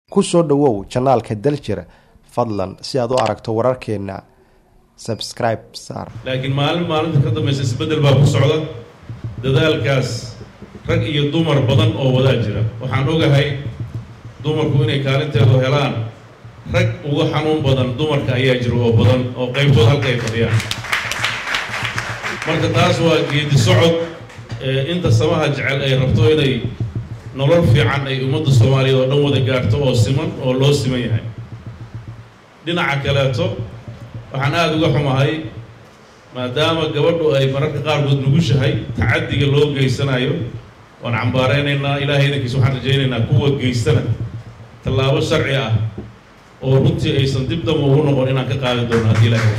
ku soo dhowow janaalka daljir fadlan si aad u aragto wararkeena subscribe saar laakiin maalin maalinta ka dambaysa isbeddel baa ku socda dadaalkaas rag iyo dumar badan oo wadaa jira waxaan ogahay dumarku inay kaalinteedu helaan rag uga xanuun badan dumarka ayaa jira oo badan oo qaybtood halka ay fadhiyaan marka taas waa geedi socod inta samaha jecel ay rabto inay nolol fiican ay ummadda soomaaliyeed oo dhan wada gaarto oo siman oo loo siman yahay dhinaca kaleeto waxaan aada uga xumahay maadaama gabadhu ay mararka qaarkood nugushahay tacaddiga loo geysanayo waan cambaaraynaynaa ilaahay idankiisa waxaan rajaynaynaa kuwa geystana tallaabo sharci ah oo runtii aysan dib damba ugu noqon inaan ka qaadi doono haddii ilaahay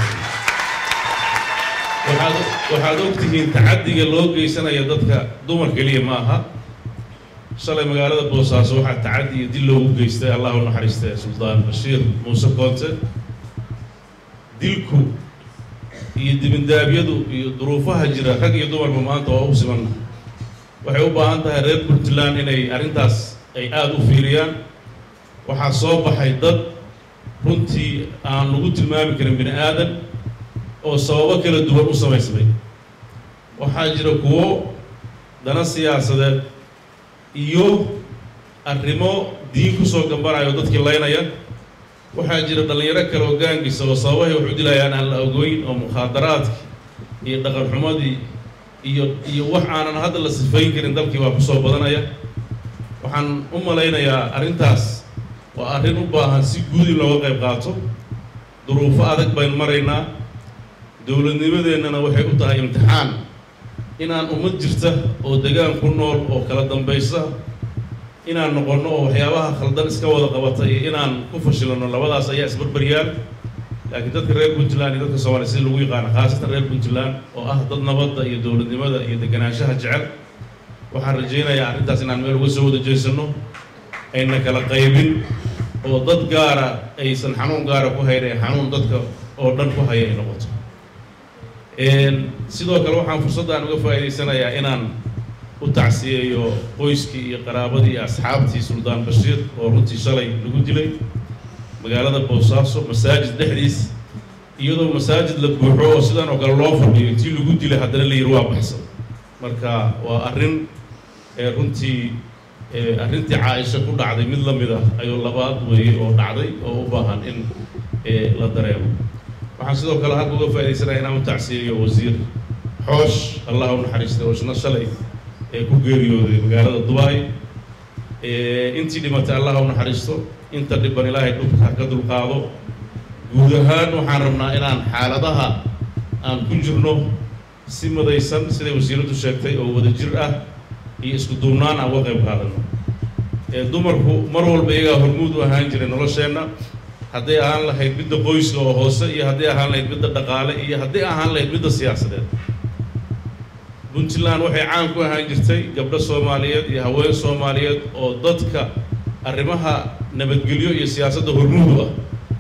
waxaad waxaad ogtihiin tacaddiga loo geysanaya dadka dumar keliya ma aha shalay magaalada boosaaso waxaa tacaddi iyo dil loogu geystay allah u naxariistay suldaan bashiir muuse koonte dilku iyo dibindaabyadu iyo duruufaha jira rag iyo dumarba maanta waa u simanna waxay u baahan tahay reer puntland inay arrintaas ay aada u fiiriyaan waxaa soo baxay dad runtii aan lagu tilmaami karin bini aadan oo sababo kala duwan u samaysmay waxaa jira kuwo dana siyaasadeed iyo arrimo diin kusoo gambanayo dadkii laynaya waxaa jira dhallinyaro kale oo gaangisa oo sababahay wax u dilayaan aan la ogoyn oo mukhaadaraadkii iyo dhaqan xumadii iyo iyo wax aanan hadda la sifayn karin dalkii waa kusoo badanaya waxaan u malaynayaa arrintaas waa arrin u baahan si guud in looga qayb qaato duruufo adag baynu maraynaa dowladnimadeennana waxay u tahay imtixaan inaan ummad jirta oo degaan ku nool oo kala dambaysa inaan noqonno oo waxyaabaha khaldan iska wada qabata iyo inaan ku fashilano labadaas ayaa isbarbaryaan laakiin dadka reer puntland iyo dadka soomaliya sida lagu yaqaano khaasatan reer puntland oo ah dad nabadda iyo dowladnimada iyo deganaanshaha jecel waxaan rajaynayaa arrintaas inaan meel uga soo wada jeesano ayna kala qaybin oo dad gaara aysan xanuun gaara ku hayn ee xanuun dadka oo dhan ku haya ay noqoto sidoo kale waxaan fursaddan uga faa'idaysanayaa inaan u tacsiyeeyo qoyskii iyo qaraabadii iyo asxaabtii suldaan bashiir oo runtii shalay lagu dilay magaalada boosaaso masaajid dhexdiis iyadoo masaajid la buuxo oo sidan oo kale loo fadhiyo intii lagu dilay haddana la yidhi waa baxsan marka waa arrin runtii arrintii caaisha ku dhacday mid la mid ah ayuu labaad weeye oo dhacday oo u baahan in la dareemo waxaan sidoo kale halka uga faaidaysanaya inaan u tacsiyeeyo wasiir xoosh allah u naxariistay oo isna shalay ee ku geeriyooday magaalada dubai intii dhimatay allah u naxariisto inta dhiban ilaahay dhulka ka dulqaado guud ahaan waxaan rabnaa inaan xaaladaha aan ku jirno si madaysan siday wasiiraddu sheegtay oo wada jir ah iyo isku duubnaan aan uga qayb qaadano dumarku mar walba iyagaa hormuud u ahaan jiray nolosheenna hadday ahaan lahayd midda qoyska oo hoose iyo hadday ahaan lahayd midda dhaqaale iyo hadday ahaan lahayd midda siyaasadeed puntland waxay caan ku ahaan jirtay gabdho soomaaliyeed iyo haween soomaaliyeed oo dadka arrimaha nabadgelyo iyo siyaasadda hormuud u ah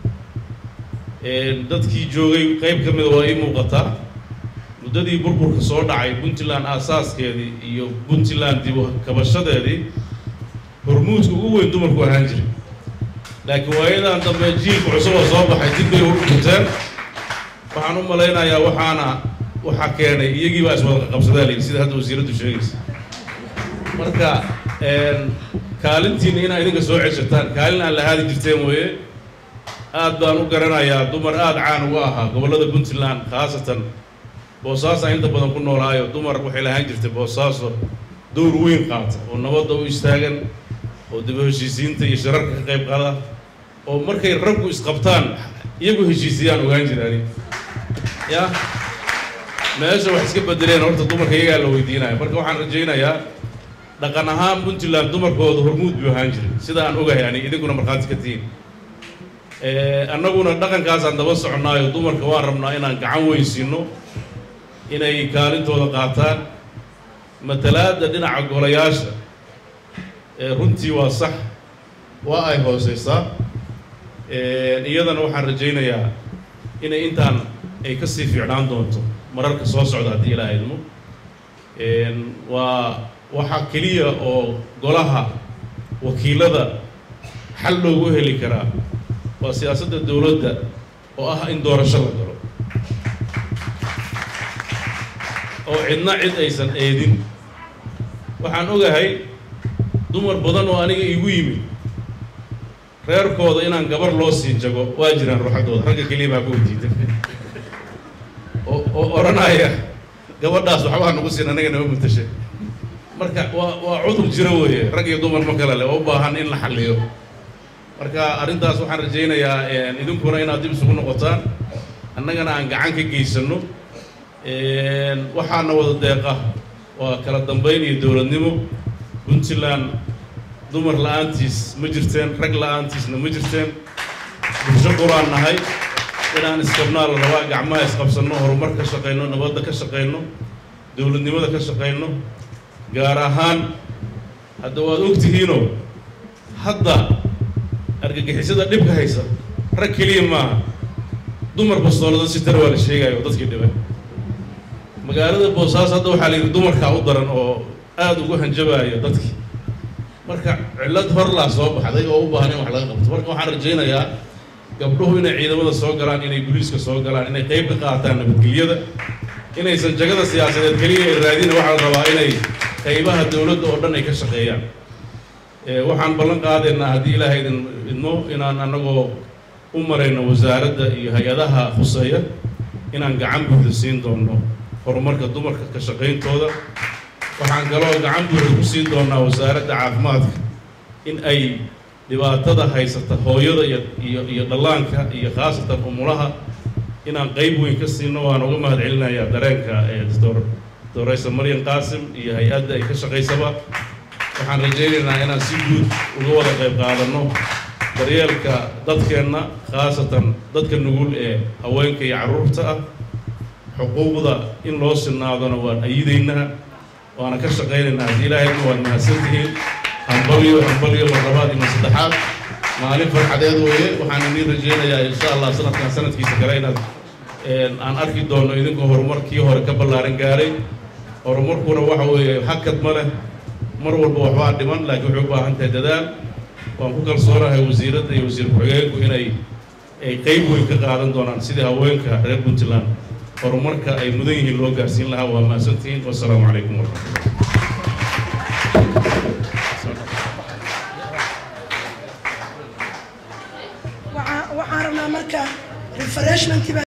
dadkii joogay qayb ka mida waa ii muuqataa muddadii burburka soo dhacay puntland aasaaskeedii iyo puntland dib kabashadeedii hormuudka ugu weyn dumarku ahaan jiray laakiin waayadan dambe jiilka cusub oo soo baxay dib bay u dhunteen waxaan u malaynayaa waxaana waxaa keenay iyagii baa iswada qabsadaa layidhi sida hadda wasiiraddu sheegaysa marka kaalintiina inaa idinka soo ceshataan kaalin aan lahaadi jirteen weeye aad baan u garanayaa dumar aada caan uga ahaa gobollada puntland khaasatan boosaasaan inta badan ku noolaayo dumar waxay lahaan jirtay boosaaso dowr weyn qaata oo nabadda u istaagan oo daba heshiisiinta iyo shirarka ka qayb qaada oo markay raggu isqabtaan iyagu heshiisiyaan ogaan jiraani ya meesha wax iska bedeleen horta dumarka iyagaa la weydiinaya marka waxaan rajaynayaa dhaqan ahaan puntland dumarkooda hormuud buu ahaan jiray sida aan ogahay ani idinkuna markhaati ka tihiin annaguna dhaqankaasaan daba soconnaayo dumarka waan rabnaa inaan gacan weysiino inay kaalintooda qaataan matalaadda dhinaca golayaasha runtii waa sax waa ay hooseysaa iyadana waxaan rajaynayaa inay intaan ay ka sii fiicnaan doonto mararka soo socda haddii ilaaha idmo waa waxaa keliya oo golaha wakiilada xal loogu heli karaa waa siyaasadda dowladda oo ah in doorasho la galo oo cidna cid aysan eedin waxaan ogahay dumar badan oo aniga iigu yimid reerkooda inaan gabar loo sii jago waa jiraan ruuxaddooda ragga keliya baa ku diida oo oo odhanaya gabadhaas waxbaa nagu siin anaga nama mutasha marka waa waa cudur jiro weeye rag iyo dumar ma kale leh oo u baahan in la xalliyo marka arrintaas waxaan rajaynayaa idinkuna inaad dib isugu noqotaan annagana aan gacan ka geysano waxaana wada deeqa waa kala dambayn iyo dowladnimo puntland dumar la-aantiis ma jirteen rag la-aantiisna ma jirteen bulsho quraan nahay inaan iskabnaa la rabaa gacmaha isqabsanno horumar ka shaqayno nabadda ka shaqayno dowladnimada ka shaqayno gaar ahaan hadda waad ogtihiinoo hadda argagixisada dhibka haysa rag keliya maaha dumar bastoolada si tara waa la sheegayo oo dadkii dhibay magaalada boosaaso hadda waxaa la yidhi dumarkaa u daran oo aada ugu hanjabaaya dadkii marka cillad horlaa soo baxday oo u baahan in wax laga qabto marka waxaan rajaynayaa gabdhuhu inay ciidamada soo galaan inay guliiska soo galaan inay qayb ka qaataan nabadgelyada inaysan jagada siyaasadeed keliya ay raadina waxaa la rabaa inay qaybaha dowladda oo dhan ay ka shaqeeyaan waxaan ballan qaadaynaa haddii ilaahay idin idmo inaan annagoo u marayno wasaaradda iyo hay-adaha khuseeya inaan gacan buuxda siin doono horumarka dumarka ka shaqayntooda waxaan kaloo gacan buuxda ku siin doonaa wasaaradda caafimaadka in ay dhibaatada haysata hooyada iyo iyo iyo dhallaanka iyo khaasatan umulaha inaan qayb weyn ka siino waan uga mahad celinayaa dareenka ee doctor doctoraysa maryan qaasim iyo hay-adda ay ka shaqaysaba waxaan rajaynaynaa inaan si guud uga wada qayb qaadanno daryeelka dadkeenna khaasatan dadka nugul ee haweenka iyo carruurta ah xuquuqda in loo sinaadona waan ayidaynaa waana ka shaqaynaynaa haddii ilaahayna waad mahadsantihiin hambalyo hambalyo marlabaad iyo saddexaad maalin farxadeed weeye waxaan idin rajaynayaa insha allah sanadkan sanadkiisa kale inaad aan arki doono idinkoo horumarkii hore ka ballaaran gaaray horumarkuna waxa weeye hakad ma leh mar walba waxbaa dhiman laakiin waxay u baahan tahay dadaal waan ku kalsoonahay wasiiradda iyo wasiir ku-xigeenku inay ay qayb weyn ka qaadan doonaan sidii haweenka reer puntland horumarka ay mudan yihiin loo gaarsiin lahaa waa mahadsantihiin wasalaamu calaykum waraxmatullah waxaan rabnaa marka refreshment